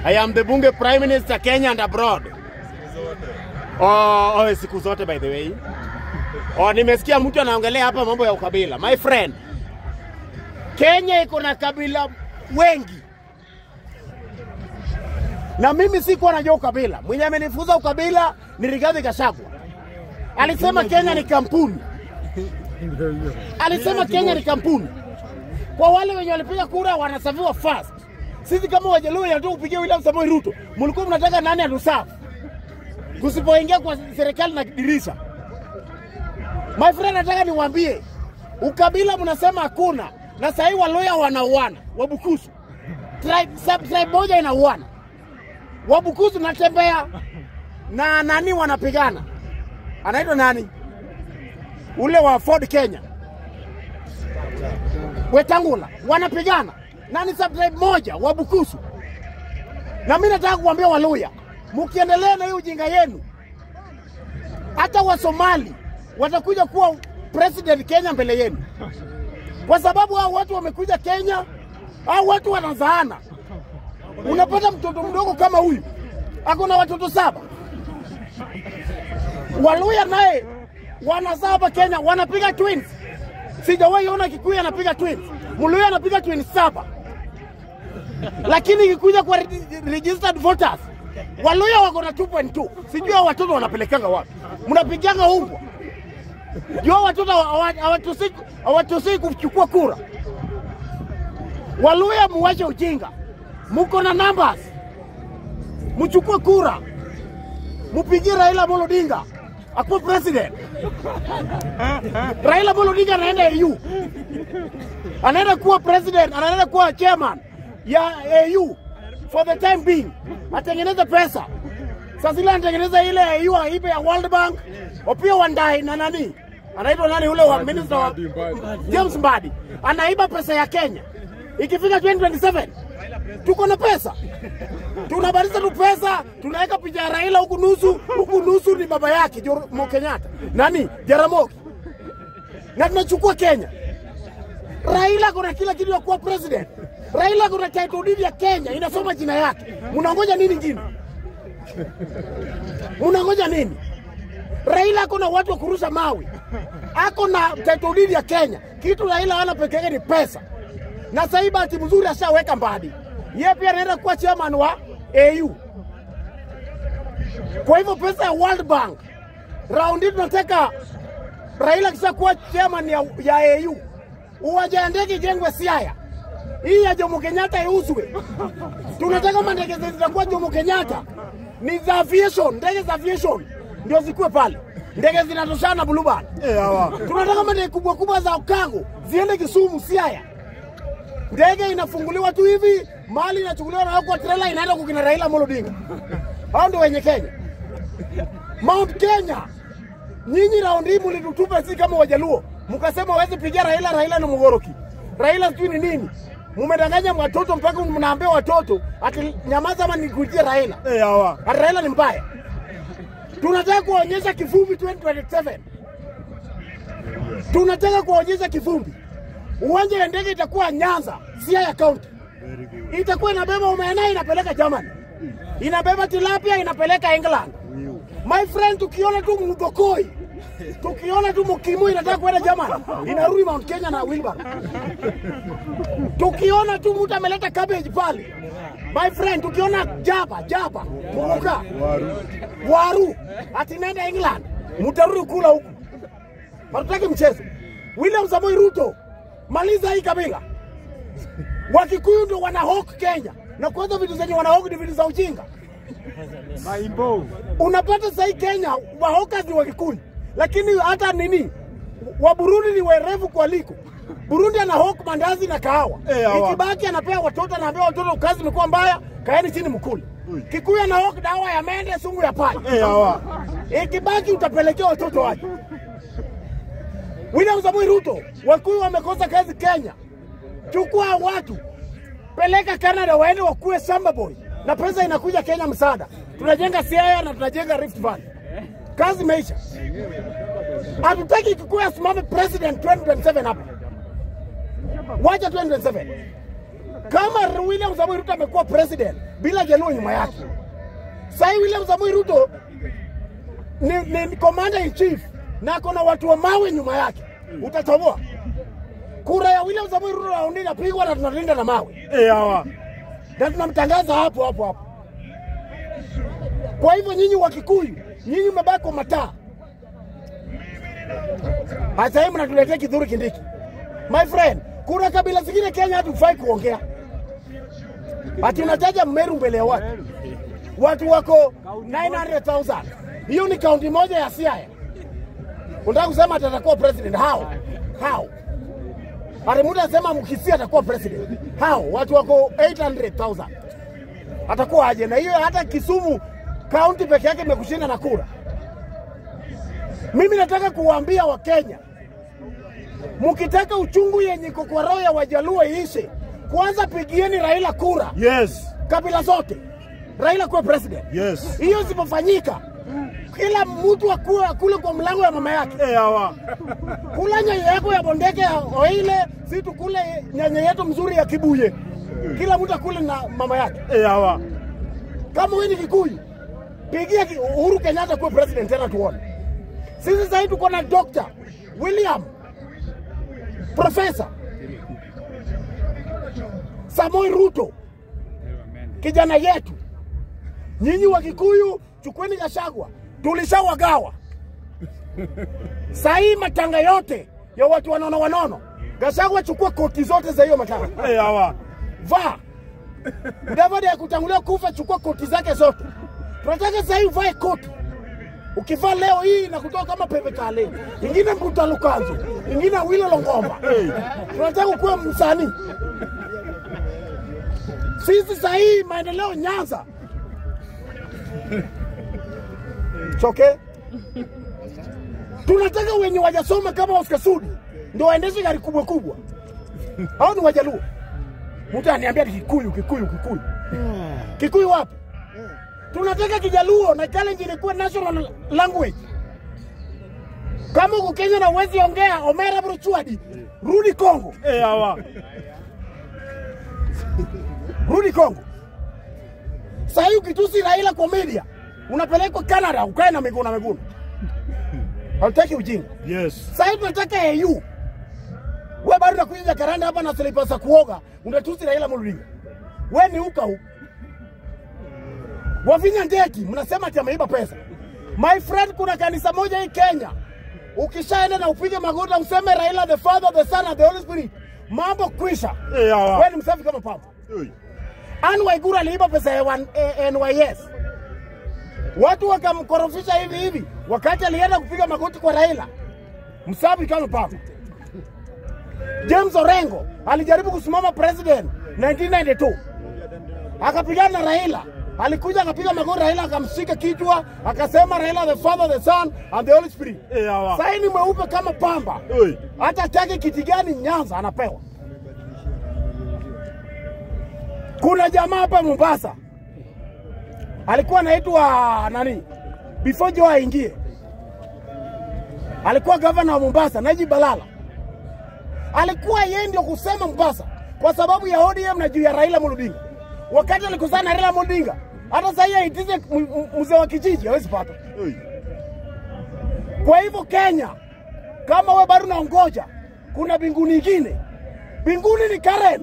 I am the bunge prime minister Kenya and abroad. Oh, oh, siku zote by the way. Oh, nimesikia mtu anaongelea hapa mambo ya ukabila. My friend, Kenya iko na kabila wengi, na mimi sikuwa najua ukabila. Mwenye amenifunza ukabila ni Rigathi Gachagua. Alisema Kenya ni kampuni, alisema Kenya ni kampuni. Kwa wale wenye walipiga kura wanasaviwa fast. Sisi kama Wajaluo inataka kupigia William Samoei Ruto, mlikuwa mnataka nani atusafu kusipoingia kwa serikali na dirisha. My friend, nataka niwaambie ukabila mnasema hakuna, na sahii Waluya wanauana, Wabukusu tribe, sub tribe moja inauana, Wabukusu natembea na nani wanapigana, anaitwa nani ule wa Ford Kenya, Wetangula wanapigana na ni sub tribe moja Wabukusu. Na mimi nataka kuambia Waluya, mkiendelea na hii ujinga yenu, hata Wasomali watakuja kuwa president Kenya mbele yenu, kwa sababu hao watu wamekuja Kenya, hao watu wanazaana. Unapata mtoto mdogo kama huyu ako na watoto saba. Waluya naye wanazaa hapa Kenya, wanapiga twins. Sijawahi ona Kikuyu anapiga twins, Mluya anapiga twins saba, lakini ikikuja kwa regi- registered voters Waluya wako na 2.2. Sijui hao watoto wanapelekanga wapi, mnapiganga umbwa juu hao watoto hawa- hawatusi hawatusi kuchukua kura. Waluya muwache ujinga, muko na numbers, mchukue kura, mupigie Raila Amolo Odinga akuwe president. Raila Amolo Odinga anaenda AU, anaenda kuwa president, anaenda kuwa chairman ya AU for the time being, atengeneze pesa. Sasa zile anatengeneza ile AU aibe ya World Bank, Opiyo Wandayi na nani anaitwa nani ule wa minister wa James Mbadi anaiba pesa ya Kenya. Ikifika 2027 tuko na pesa, tunabadilisha tu pesa, tunaweka picha ya Raila huku nusu, huku nusu ni baba yake Jomo Kenyatta, nani Jaramogi, na tunachukua Kenya. Raila kuna kila kitu ya kuwa president. Raila kuna title deed ya Kenya inasoma jina yake. Mnangoja nini ngine? Mnangoja nini? Raila ako na watu wa kurusha mawe, ako na title deed ya Kenya. Kitu Raila hana peke yake ni pesa, na sasa hii bahati mzuri ashaweka Mbadi, yeye pia anaenda kuwa chairman wa AU. Kwa hivyo pesa ya World Bank round hii tunataka Raila kishakuwa chairman ya, ya AU, uwanja ya ndege ijengwe Siaya, hii ya Jomo Kenyatta iuzwe. Tunataka mandege zetu zitakuwa Jomo Kenyatta ni za aviation, ndege za aviation ndio zikuwe pale, ndege zinatoshana na Bluebird. Tunataka mandege kubwa kubwa za cargo ziende Kisumu, Siaya. Ndege inafunguliwa tu hivi, mali inachukuliwa na kwa trailer inaenda kukina Raila Amolo Odinga. Hao ndio wenye Kenya. Mount Kenya, nyinyi raundi hii mlitutupa sisi kama Wajaluo, mkasema waweze pigia Raila, Raila ni mgoroki, Raila sijui ni nini. Mumedanganya watoto mpaka mnaambia watoto ati nyamaza ama nikuitie Raila. Eh, hawa. Ati Raila ni mbaya. Tunataka kuwaonyesha kivumbi 2027. Tunataka kuwaonyesha kivumbi. Uwanja wa ndege itakuwa Nyanza, Siaya County. Itakuwa inabeba omena inapeleka Germany. Inabeba tilapia inapeleka England. My friend, tukiona tu mdokoi tukiona tu mkimu inataka kwenda Germany, inarudi Mount Kenya na wheelbarrow. Tukiona tu mtu ameleta cabbage pale, my friend, tukiona jaba jaba muruka waru ati nenda England, mtarudi kula huku. Hatutaki mchezo. William Samoei Ruto, maliza hii kabila. Wakikuyu ndio wanahok Kenya, na kwanza vitu zenye wanahok ni vitu za ujinga. Maimbo. Unapata sahii Kenya wahoka ni Wakikuyu, lakini hata nini wa Burundi ni werevu kualiko. Burundi ana hok mandazi na kahawa. Eh, hawa. Ikibaki anapea watoto, anaambia watoto kazi imekuwa mbaya, kaeni chini mkule. Kikuyu ana hok dawa ya mende, sumu ya panya. Eh, hawa. Ikibaki utapelekea watoto waje. William Samoei Ruto, Wakikuyu wamekosa kazi Kenya. Chukua watu peleka Canada waende wakuwe samba boy, na pesa inakuja Kenya msaada. Tunajenga Siaya na tunajenga Rift Valley, kazi imeisha. Hatutaki Kikuyu asimame president 2027 hapa, wacha 2027. kama William Samoei Ruto amekuwa president bila Jaluo nyuma yake, sasa William Samoei Ruto ni, ni commander in chief na ako na watu wa mawe nyuma yake, utatoboa kura ya William Samoei Ruto raundi inapigwa na tunalinda na mawe Eh, hawa. na tunamtangaza hapo hapo hapo. Kwa hivyo nyinyi wa Kikuyu, nyinyi mmebaki kwa mataa. Hata hivi mnatuletea Kidhuru Kindiki. My friend, kuna kabila zingine Kenya hatufai kuongea. Ati unataja Mmeru mbele ya watu. Watu wako 900,000. Hiyo ni kaunti moja ya Siaya. Unataka kusema ati atakuwa president? How? How? Ati mtu anasema Mkisii atakuwa president. How? Watu wako 800,000. Atakuwa aje? Na hiyo hata Kisumu kaunti peke yake imekushinda na kura. Mimi nataka kuwaambia Wakenya, mkitaka uchungu yenye iko kwa roho ya Wajaluo iishe, kwanza pigieni Raila kura, Yes. kabila zote, Raila kuwa president. Yes. Hiyo isipofanyika, kila mtu akue akule kwa mlango ya mama yake. Eh, hawa. Kula nyanya yako ya bondeke ya oile, si tukule nyanya yetu mzuri ya kibuye. Kila mtu akule na mama yake. Eh, hawa. Kama wewe ni Kikuyu, pigia ki- Uhuru Kenyatta kuwa president tena tuone. Sisi sasa hivi tuko na Dr. William Profesa Samoi Ruto, kijana yetu. Nyinyi wa Kikuyu, chukueni Gachagua, tulishawagawa. Sahii matanga yote ya watu wanono wanono, Gachagua chukua koti zote za hiyo matanga Eh, hawa. vaa. Mudavadi ya kutangulia kufa, chukua koti zake zote. Tunataka sasa hivi uvae koti. Ukivaa leo hii na kutoka kama Pepe Kale, ingine Mbuta Lukanzu, ingine Wilo Longomba. Tunataka ukuwe msanii. Sisi sasa hii maendeleo Nyanza. Choke. Tunataka wenye wajasoma kama Oscar Sudi ndio waendeshe gari kubwa kubwa. Hao ni Wajaluo. Mtu aniambia ati Kikuyu, Kikuyu, Kikuyu. Kikuyu wapi? Tunataka Kijaluo na Kalenjin ikuwe national language. Kama uko Kenya na uwezi ongea Omera Bruchwadi, rudi Kongo, Eh, hawa. rudi Kongo. Sasa hii ukitusi Raila kwa media, unapelekwa Canada ukae na miguu na miguu. Hatutaki ujinga. Yes. Sasa hivi tunataka AU. Wewe bado unakuja karanda hapa na slippers za kuoga, unatusi Raila Amolo Odinga. Wewe ni uka huko. Wavinya Ndeki mnasema ati ameiba pesa. My friend, kuna kanisa moja hii Kenya. Ukishaenda na upige magoti na useme Raila the Father, the Son and the Holy Spirit, mambo kwisha. Eh, hawa. Wewe ni msafi kama pamba. Oi. Anne Waiguru aliiba pesa ya wan- eh, NYS. Watu wakamkorofisha hivi hivi, wakati alienda kupiga magoti kwa Raila, msafi kama pamba. James Orengo alijaribu kusimama president 1992 akapigana na Raila, alikuja akapiga magoti Raila, akamshika kichwa, akasema Raila the Father, the Son and the Holy Spirit. Eh, hawa. Sasa ni mweupe kama pamba, Oi. hata atake kiti gani Nyanza anapewa. Kuna jamaa hapa Mombasa alikuwa anaitwa nani, before Joe aingie, alikuwa gavana wa Mombasa, Najib Balala. Alikuwa yeye ndio kusema Mombasa kwa sababu ya ODM na juu ya Raila Amolo Odinga. Wakati alikosana na Raila Amolo Odinga, hata sasa hivi aitize m- m- mzee wa kijiji hawezi pata. Oi. Kwa hivyo Kenya, kama we bado unaongoja, kuna mbinguni nyingine. Mbinguni ni Karen,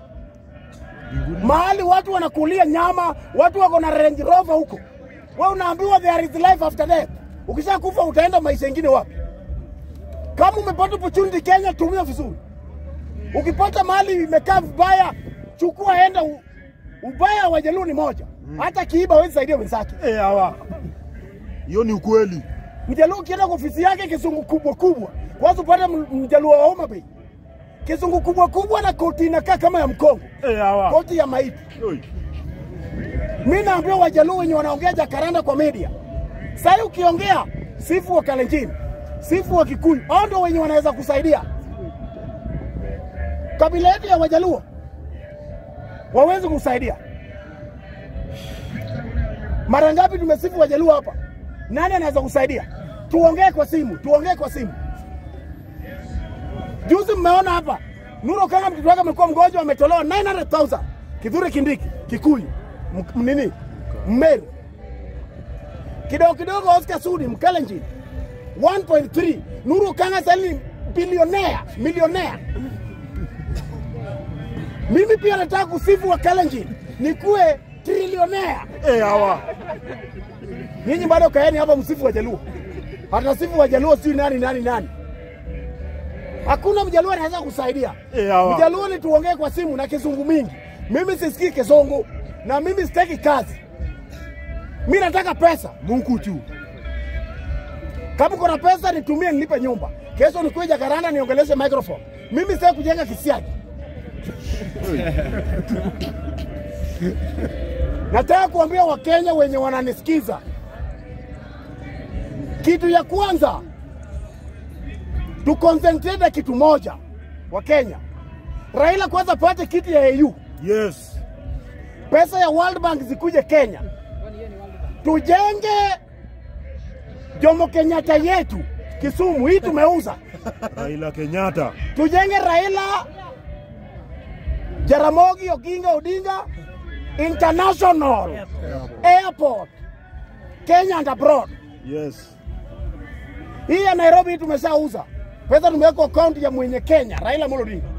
mahali watu wanakulia nyama, watu wako na Range Rover huko. We unaambiwa there is life after death. Ukishakufa utaenda maisha mengine wapi? Kama umepata opportunity Kenya, tumia vizuri. Ukipata mahali imekaa vibaya, chukua, enda. u- Ubaya wa Jaluo ni moja, hata kiiba hawezi saidia wenzake. Eh, hawa. Hiyo ni ukweli. Mjaluo ukienda kwa ofisi yake kizungu kubwa kubwa, kwanza upate m- mjaluo wa Homa Bay, kizungu kubwa kubwa na koti inakaa kama ya mkongo, Eh, hawa. koti ya maiti. Oi. Mi naambia wajaluo wenye wanaongea jakaranda kwa media, sasa ukiongea sifu wa Kalenjin, sifu wa Kikuyu, hao ndio wenye wanaweza kusaidia kabila yetu ya Wajaluo wawezi kusaidia. Mara ngapi tumesifu Wajaluo hapa? Nani anaweza kusaidia? Tuongee kwa simu, tuongee kwa simu. Juzi mmeona hapa Nuru Kanga mtoto wake amekuwa mgonjwa, ametolewa 900,000. Kithure Kindiki, Kikuyu, M- nini, Mmeru. Kidogo kidogo Oscar Sudi, Mkalenjin 1.3. Nuru Kanga sasa ni bilionea, milionea. Mimi pia nataka kusifu wa Kalenjin nikuwe trilionea. Eh, hawa. Nyinyi bado kaeni hapa msifu Wajaluo, hatasifu Wajaluo sijui nani nani nani. Hakuna Mjaluo anaweza kusaidia. Eh, hawa. Mjaluo ni tuongee kwa simu na kizungu mingi. Mimi sisikii kizungu na mimi sitaki kazi. Mimi nataka pesa. Mukuchu. Kama kuna pesa nitumie nilipe nyumba. Kesho nikuja Jakaranda niongeleshe microphone. Mimi sitaki kujenga kisiagi. Nataka kuambia Wakenya wenye wananisikiza, kitu ya kwanza tu concentrate kitu moja. Wakenya, Raila kwanza pate kiti ya AU, Yes. pesa ya World Bank zikuje Kenya, tujenge Jomo Kenyatta yetu Kisumu, hii tumeuza. Raila Kenyatta. tujenge Raila Jaramogi Oginga Odinga International Airport Kenya and abroad. Yes. Hii ya Nairobi hii tumeshauza, pesa tumeweka akaunti ya mwenye Kenya Raila Amolo Odinga.